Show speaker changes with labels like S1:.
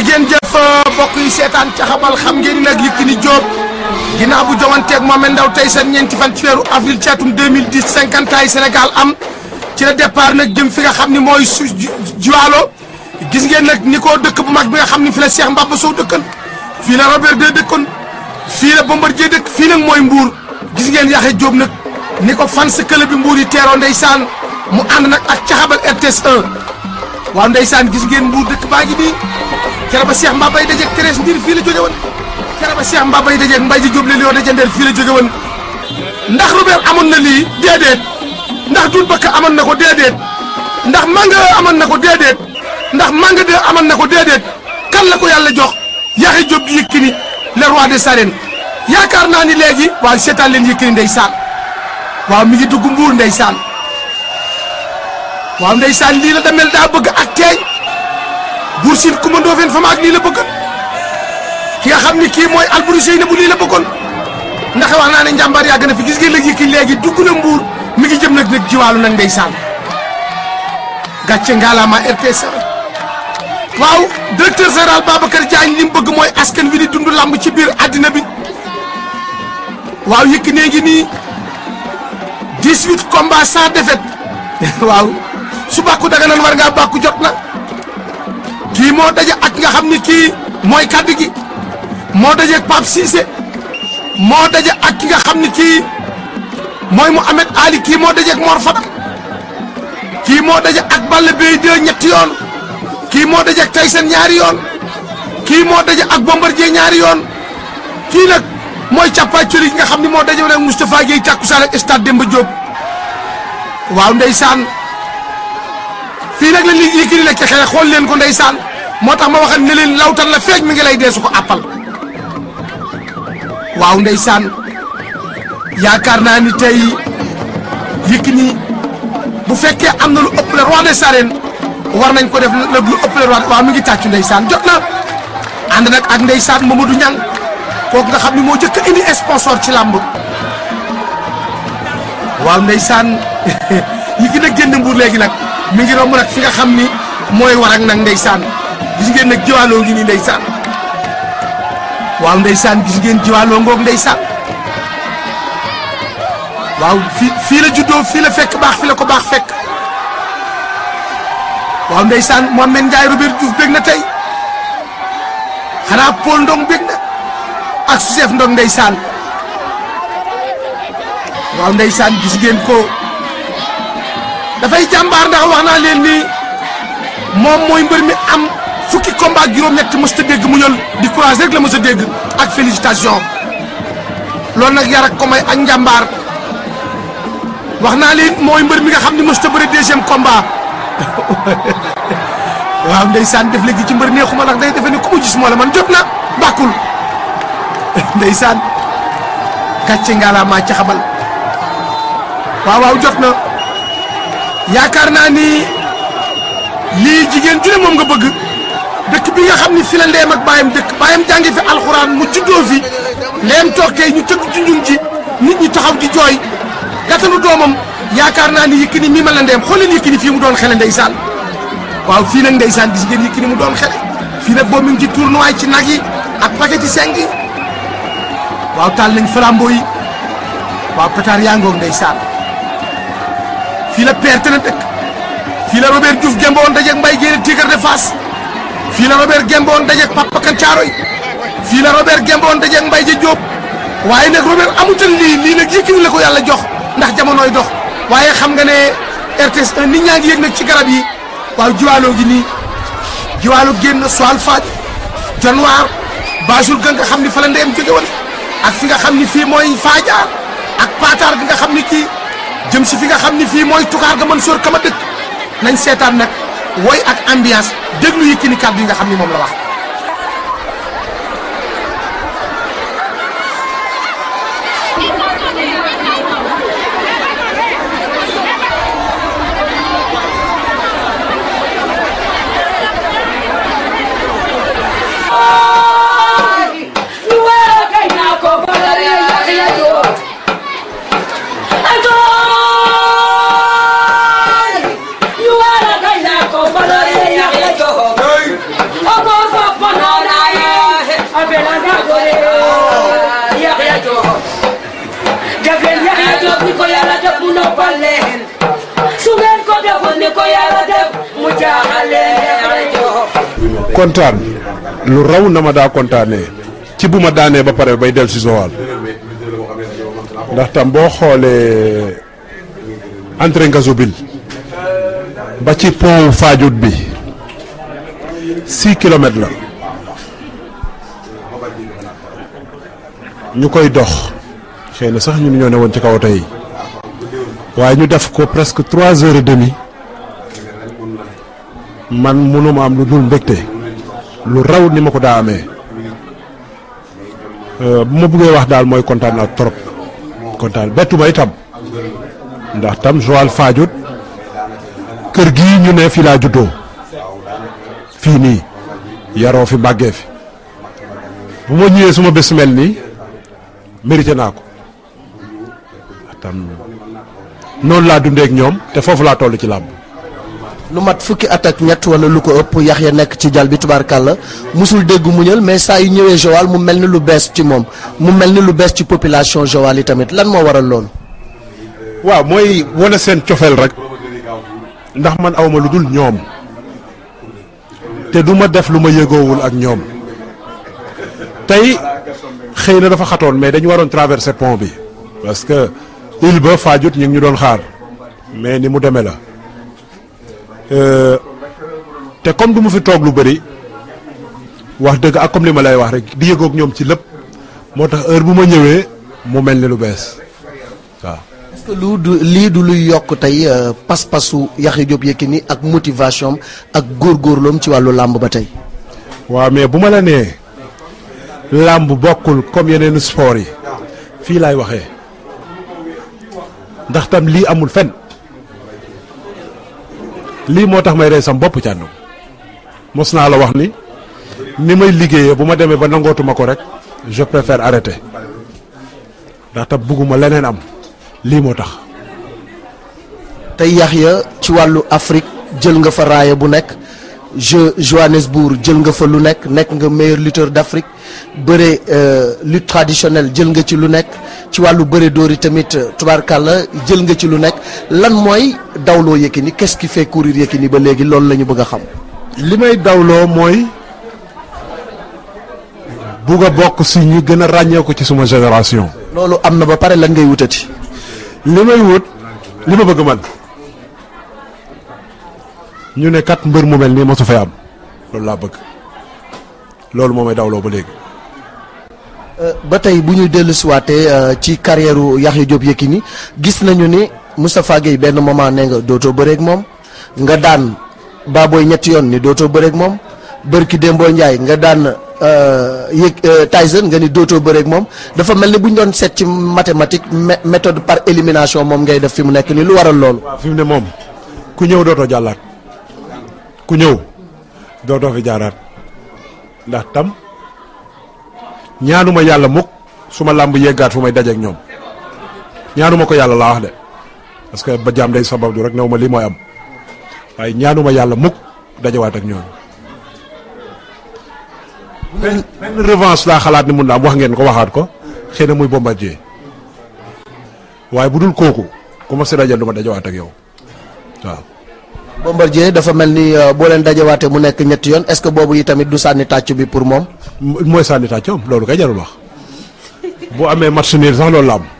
S1: ngeen jëf mbokk yi seetaan ca xabal xam ngeen ni nag Yékini Diop ginnaaw bu joŋanteeg Mohamed Ndao tey seen ñeenti fan ci weeru avril ci atum 2010 50 ans yi Sénégal am ci la départ nag jëm fi nga xam ni mooy su Jiwaalo gis ngeen nag ni ko dëkk bu mag bi nga xam ni fi la Cheikh Mbaba Sow dëkkan fii la Robert de dëkkoon fii la Bombardier dëkk fii nag mooy Mbour gis ngeen Yaxya Diop nag ni ko fan sa club bi Mbour yi teeroo ndeysaan mu ànd nag ak caxabal RTS 1 waaw ndeysaan gis ngeen Mbour dëkk baa ngi nii kere ba Cheikh Mbaba yi dajeeg Thérèse Ndir fii la jóge woon kere ba Cheikh Mbaba yi dajeeg Mbaye ji Diop la Lion de Jëndeel fii la jóge woon ndax Robert amoon na lii déedéet ndax Doudou Bakka amoon na ko déedéet ndax Manga amoon na ko déedéet ndax Manga de amoon na ko déedéet kan la ko yàlla jox Yaxya Diop di Yékini le roi des arènes yaakaar naa ni léegi waaw seetaan leen Yékini ndeysaan waaw mi ngi dugg Mbuur ndeysaan waaw ndeysaan lii la demel daa bëgg ak teeñ Buur Siin Kumba Ndoofeen fa maag lii la bëggoon ki nga xam ni kii mooy Alboury Seyna bu lii la bëggoon ndax wax naa ne njàmbaar yàgg na fi gis ngeen léegi Yékini léegi dugg na Mbuur mi ngi jëm nag nag jiwaalu nag ndeysaan gàcce ngalaama RTS waaw directeur général Babacar Diagne li mu bëgg mooy askan wi di dund lamb ci biir àddina bi waaw Yékini ngi nii 18 combats sans défaite waaw su bàkku daga nan war ngaa bàkku jot na kii moo daje ak nga xam ni kii mooy kaddu gi moo daje ak Pape Cissé moo daje ak ki nga xam ni kii mooy Mouhamed Ali kii moo daje ak Mor Fadam kii moo daje ak Balla Beye 2 ñetti yoon kii moo daje ak Tyson ñaari yoon kii moo daje ak Bombardier ñaari yoon kii nag mooy càppaacoli nga xam ni moo daje ak Moustapha Guèye tàkkusaan ak stade Demba Diop waaw ndeysaan fii nag la li Yékini nekk xëy xool leen ko ndeysaan moo tax ma waxal ne leen lawtan la feej mi ngi lay dee su ko àppal waaw ndeysaan yaakaar naa ni tey Yékini bu fekkee am na lu ëpp le roi des arènes war nañ ko def nag lu ëpp le roi waaw mi ngi tàccu ndeysaan jot na ànd nag ak ndeysaan Mamadou Niang kooku nga xam ni moo jëkk a indi sponsor ci làmb waaw ndeysaan Yékini nag génn Mbuur léegi nag mi ngi romb nag fi nga xam ni mooy war ak nag ndeysaan gis ngeen nag jiwaaloo ngi nii ndeysaan waaw ndeysaan gis ngeen jiwaaloo ngoog ndeysaan waaw fii fii la juddoo fii la fekk baax fii la ko baax fekk waaw ndeysaan Mohamed Ndiaye Robert Diouf bég na tey xanaa Paul Ndong bég na ak Chef Ndong ndeysaan waaw ndeysaan gis ngeen ko dafay jàmbaar ndax wax naa leen ni moom mooy mbër mi am fukki combat ak juróom-ñett mës ta dégg mu ñël di courage rek la mës a dégg ak félicitation loolu nag yar ak ko may ak njàmbaar wax naa leen mooy mbër mi nga xam ne mës ta bëri deuxième combat waaw ndeysaan def léegi ci mbër neexuma ndax day defe ni ku mu gis moo la man jot na bàkkul ndeysaan gàcce ngaalaamaa ci xabal waaw waaw jot na yaakaar naa ni lii jigéen ju ne moom nga bëgg dëkk bi nga xam ni fi la ndeem ak baayam dëkk baayam jàngi fi alxuraan mu juddoo fi ndeem toog tey ñu tëgg junjum ji nit ñi taxaw di jooy gàttanu doomam yaakaar naa ni Yékini mii ma la ndeem xool leen Yékini fii mu doon xele ndeysaan waaw fii nag ndeysaan gis ngeen Yékini mu doon xele fii nag boo mi ngi ci tournoi ci nag yi ak paquet yi seng yi waaw taal nañ flambeau yi waaw pétard yaa ngoog ndeysaan fii la perte na dëkk fii la Robert Diouf gembo woon dajeeg Mbaye Guèye Tigre de Fass fii la Robert gembo woon dajeeg Papa Kan Caaroy fii la Robert gembo woon dajeeg Mbaye ja Diop waaye nag Robert amutal lii lii nag Yékini la ko yàlla jox ndax jamonooy dox waaye xam nga ne RTS 1 nit ñaa ngi yëg nag ci garab yi waaw jiwaaloo gi nii jiwaalo génn soal faaj janwaar baasul ga nga xam ni fa la ndeyam jóge woon ak fi nga xam ni fii mooy faajaar ak paataar gi nga xam ni kii jëm si fi nga xam ni fii mooy tukaar ga mën sóor kama dëkk nañ seetaan nag woy ak ambiance déglu Yékini kàddu yi nga xam ni moom la wax
S2: You are a guy that ko yàlla def mu jaaxale rajo
S3: kontaan lu raw na ma daa kontaanee ci bu ma daanee ba pare bay del si Joal ndax tam boo xoolee entrée Ngazobil ba ci pont Fadiouth bi six kilomètres la ñu koy dox xëy na sax ñun ñoo ne woon ci kaw tey waaye ñu def ko presque trois heures et demie man mënuma am lu dul mbégte lu raw ni ma ko daa amee bu ma bëggee wax daal mooy kontaan naa trop kontaan bettu ma itam ndax tam Joal Fadiouth kër gii ñu ne fii laa juddoo fii nii yaroo fi màggee fi bu ma ñëwee suma bés mel nii mérité naa ko tam noonu laa dundee ak ñoom te foofu laa toll ci làmb
S4: lu mat fukki at ak ñett wala lu ko ëpp yax ya nekk ci jal bi tubaarkàlla musul dégg muñal mais saa yu ñëwee Joal mu mel ni lu bees ci moom mu mel ni lu bees ci population Joal yi tamit lan moo waral loolu.
S3: waaw mooy wane seen cofeel rek ndax man awma lu dul ñoom te du ma def lu ma yëgoowul ak ñoom tey xëy na dafa xatoon mais dañu waroon traverser pont bi parce que île ba Fadiouth ñu ngi ñu doon xaar mais ni mu demee la te comme du ma fi toog lu bëri wax dëgg ak comme li ma lay wax rek di yëgoog ñoom ci lépp moo tax heure bu ma ñëwee mu mel ni lu bees waaw.
S4: est-ce que lu du lii du luy yokk tey pas-pasu Yaxya Diop Yékini ak motivation am ak góorgóorloom ci wàllu làmb ba tey.
S3: waaw mais bu ma la nee làmb bokkul comme yeneen sport yi fii laay waxee ndax tam lii amul fen lii moo tax may rey sam bopp càndu mos naa la wax ni ni may liggéeyee bu ma demee ba nangootuma ko rek je préfère arrêter ndax tam bugguma leneen am lii moo tax
S4: tey Yaxya ci wàllu Afrique jël nga fa raaya bu nekk jeu Johannesburg jël nga fa lu nekk nekk nga meilleur lutteur d'Afrique bëre lutte traditionnelle jël nga ci lu nekk ci wàllu bëre dóori tamit tubaarkàlla jël nga ci lu nekk lan mooy dawloo Yékini qu'est-ce qui fait courir Yékini ba léegi loolu la ñu bëgg a xam.
S3: li may dawloo mooy bugg a bokk si ñu gën a ràññee ko ci suma génération.
S4: loolu am na ba pare lan ngay wutati.
S3: li may wut li ma bëgg man ñu ne kat mbër mu mel nii mosu fay am loolu laa bëgg loolu moo may dawloo ba léegi.
S4: ba tey bu ñuy dellu siwaatee ci carrière Yaxya Diop Yékini gis nañu ni Moustapha Gueye benn moment ne nga dootoo bëreeg moom nga daan Baboy ñetti yoon ni dootoo bëreeg moom Bërki Dembo Ndiaye nga daan yëg Tyson nga ni dootoo bëreeg moom dafa mel ni bu ñu doon seet ci mathématique méthode par élimination moom ngay def fi mu nekk nii lu waral loolu.
S3: waaw fi mu ne moom ku ñëw dootoo jàllaat ku ñëw dootoo fi jaaraat ndax tam. ñaanuma yàlla mukk su ma làmb yeggaat fu may dajeek ñoom ñaanuma ko yàlla laa wax de parce que ba jaam day sabab du rek new ma lii mooy am waaye ñaanuma yàlla mukk dajewaat ak ñoom benn benn revanche laa xalaat ni mun na am wax ngeen ko waxaat ko xëy na muy bombardier waaye bu dul kooku ku ma si dajal du ma dajewaat ak yow waaw
S4: Bombardier dafa mel ni boo leen dajewaatee mu nekk ñetti yoon est-ce que boobu yi tamit du sànni tàcc bi pour moom.
S3: mooy sànni tàccoom loolu kay jarul wax bu amee match nul sax loolu la am